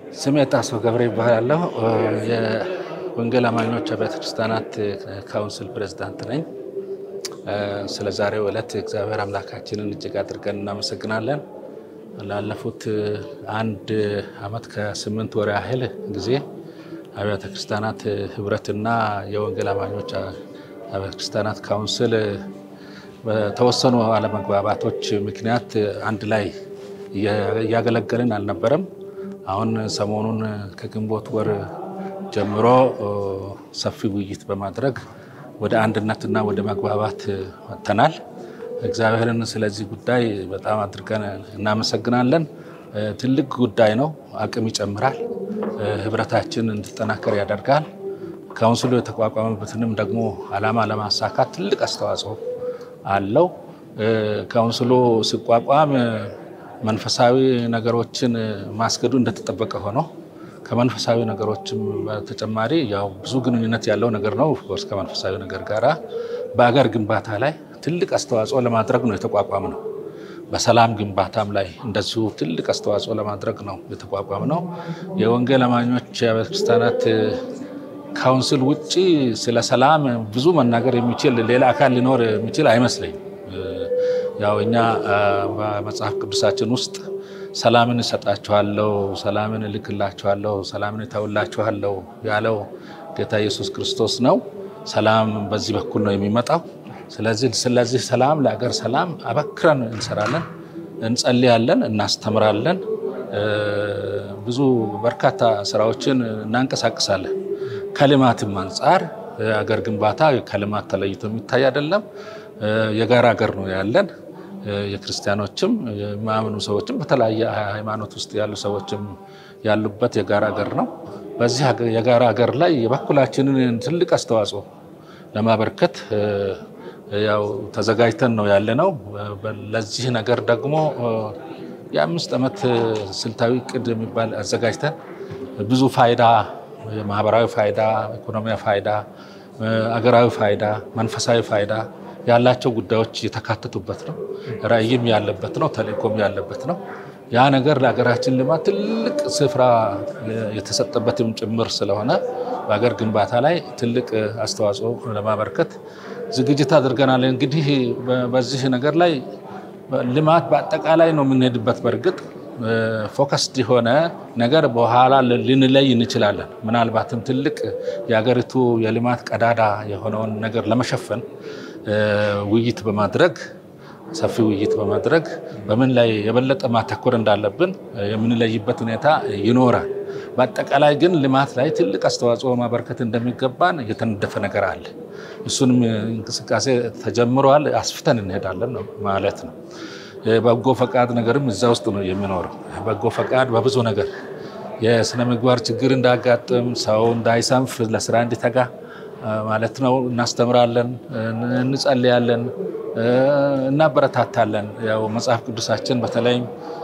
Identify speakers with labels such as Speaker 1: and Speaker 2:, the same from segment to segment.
Speaker 1: ስሜ ጣሰው ገብረ ይባላለሁ። የወንጌል አማኞች አብያተ ክርስቲያናት ካውንስል ፕሬዝዳንት ነኝ። ስለ ዛሬው ዕለት እግዚአብሔር አምላካችንን እጅግ አድርገን እናመሰግናለን። ላለፉት አንድ ዓመት ከስምንት ወር ያህል ጊዜ አብያተ ክርስቲያናት ህብረትና የወንጌል አማኞች አብያተ ክርስቲያናት ካውንስል በተወሰኑ አለመግባባቶች ምክንያት አንድ ላይ እያገለገልን አልነበረም። አሁን ሰሞኑን ከግንቦት ወር ጀምሮ ሰፊ ውይይት በማድረግ ወደ አንድነትና ወደ መግባባት መጥተናል። እግዚአብሔርን ስለዚህ ጉዳይ በጣም አድርገን እናመሰግናለን። ትልቅ ጉዳይ ነው። አቅም ይጨምራል። ህብረታችን እንዲጠናከር ያደርጋል። ካውንስሉ የተቋቋመበትንም ደግሞ ዓላማ ለማሳካት ትልቅ አስተዋጽኦ አለው። ካውንስሉ ሲቋቋም መንፈሳዊ ነገሮችን ማስገዱ እንደተጠበቀ ሆኖ ከመንፈሳዊ ነገሮችም በተጨማሪ ያው ብዙ ግንኙነት ያለው ነገር ነው። ኦፍኮርስ ከመንፈሳዊ ነገር ጋራ በአገር ግንባታ ላይ ትልቅ አስተዋጽኦ ለማድረግ ነው የተቋቋም ነው። በሰላም ግንባታም ላይ እንደዚሁ ትልቅ አስተዋጽኦ ለማድረግ ነው የተቋቋም ነው። የወንጌል አማኞች አብያተ ክርስቲያናት ካውንስል ውጭ ስለ ሰላም ብዙ መናገር የሚችል ሌላ አካል ሊኖር የሚችል አይመስለኝም። ያው እኛ በመጽሐፍ ቅዱሳችን ውስጥ ሰላምን እሰጣችኋለሁ፣ ሰላምን እልክላችኋለሁ፣ ሰላምን እተውላችኋለሁ ያለው ጌታ ኢየሱስ ክርስቶስ ነው። ሰላም በዚህ በኩል ነው የሚመጣው። ስለዚህ ስለዚህ ሰላም ለአገር ሰላም አበክረን እንሰራለን፣ እንጸልያለን፣ እናስተምራለን። ብዙ በርካታ ስራዎችን እናንቀሳቅሳለን። ከልማትም አንጻር አገር ግንባታ ከልማት ተለይቶ የሚታይ አይደለም። የጋራ ሀገር ነው ያለን። የክርስቲያኖችም የማያምኑ ሰዎችም በተለያየ ሃይማኖት ውስጥ ያሉ ሰዎችም ያሉበት የጋራ ሀገር ነው። በዚህ የጋራ ሀገር ላይ የበኩላችንን ትልቅ አስተዋጽኦ ለማበርከት ያው ተዘጋጅተን ነው ያለ ነው። ለዚህ ነገር ደግሞ የአምስት ዓመት ስልታዊ እቅድ የሚባል አዘጋጅተን ብዙ ፋይዳ ማህበራዊ ፋይዳ፣ ኢኮኖሚያዊ ፋይዳ፣ አገራዊ ፋይዳ፣ መንፈሳዊ ፋይዳ ያላቸው ጉዳዮች የተካተቱበት ነው። ራዕይም ያለበት ነው። ተልእኮም ያለበት ነው። ያ ነገር ለሀገራችን ልማት ትልቅ ስፍራ የተሰጠበትም ጭምር ስለሆነ በሀገር ግንባታ ላይ ትልቅ አስተዋጽኦ ለማበርከት ዝግጅት አድርገናል። እንግዲህ በዚህ ነገር ላይ ልማት በአጠቃላይ ነው የምንሄድበት። በእርግጥ ፎከስድ የሆነ ነገር በኋላ ልንለይ እንችላለን። ምናልባትም ትልቅ የሀገሪቱ የልማት ቀዳዳ የሆነውን ነገር ለመሸፈን ውይይት በማድረግ ሰፊ ውይይት በማድረግ በምን ላይ የበለጠ ማተኮር እንዳለብን የምንለይበት ሁኔታ ይኖራል። በአጠቃላይ ግን ልማት ላይ ትልቅ አስተዋጽኦ ማበርከት እንደሚገባን የተነደፈ ነገር አለ። እሱንም እንቅስቃሴ ተጀምረዋል። አስፍተን እንሄዳለን ማለት ነው። የበጎ ፈቃድ ነገርም እዛ ውስጥ ነው የሚኖረው። በጎ ፈቃድ በብዙ ነገር የስነ ምግባር ችግር እንዳያጋጥም፣ ሰው እንዳይሰንፍ፣ ለስራ እንዲተጋ ማለት ነው። እናስተምራለን፣ እንጸልያለን፣ እናበረታታለን። ያው መጽሐፍ ቅዱሳችን በተለይም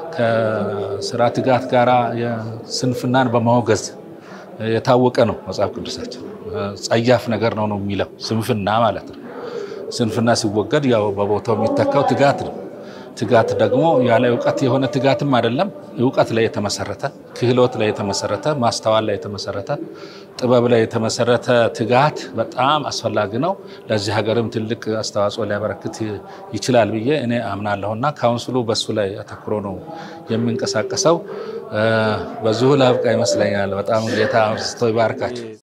Speaker 1: ከስራ ትጋት ጋራ ስንፍናን በማውገዝ የታወቀ ነው። መጽሐፍ ቅዱሳችን ጸያፍ ነገር ነው ነው የሚለው ስንፍና ማለት ነው። ስንፍና ሲወገድ ያው በቦታው የሚተካው ትጋት ነው። ትጋት ደግሞ ያለ እውቀት የሆነ ትጋትም አይደለም። እውቀት ላይ የተመሰረተ ክህሎት ላይ የተመሰረተ ማስተዋል ላይ የተመሰረተ ጥበብ ላይ የተመሰረተ ትጋት በጣም አስፈላጊ ነው። ለዚህ ሀገርም ትልቅ አስተዋጽኦ ሊያበረክት ይችላል ብዬ እኔ አምናለሁና ካውንስሉ በሱ ላይ አተኩሮ ነው የሚንቀሳቀሰው። በዚሁ ላብቃ ይመስለኛል። በጣም ጌታ አብዝቶ ይባርካቸው።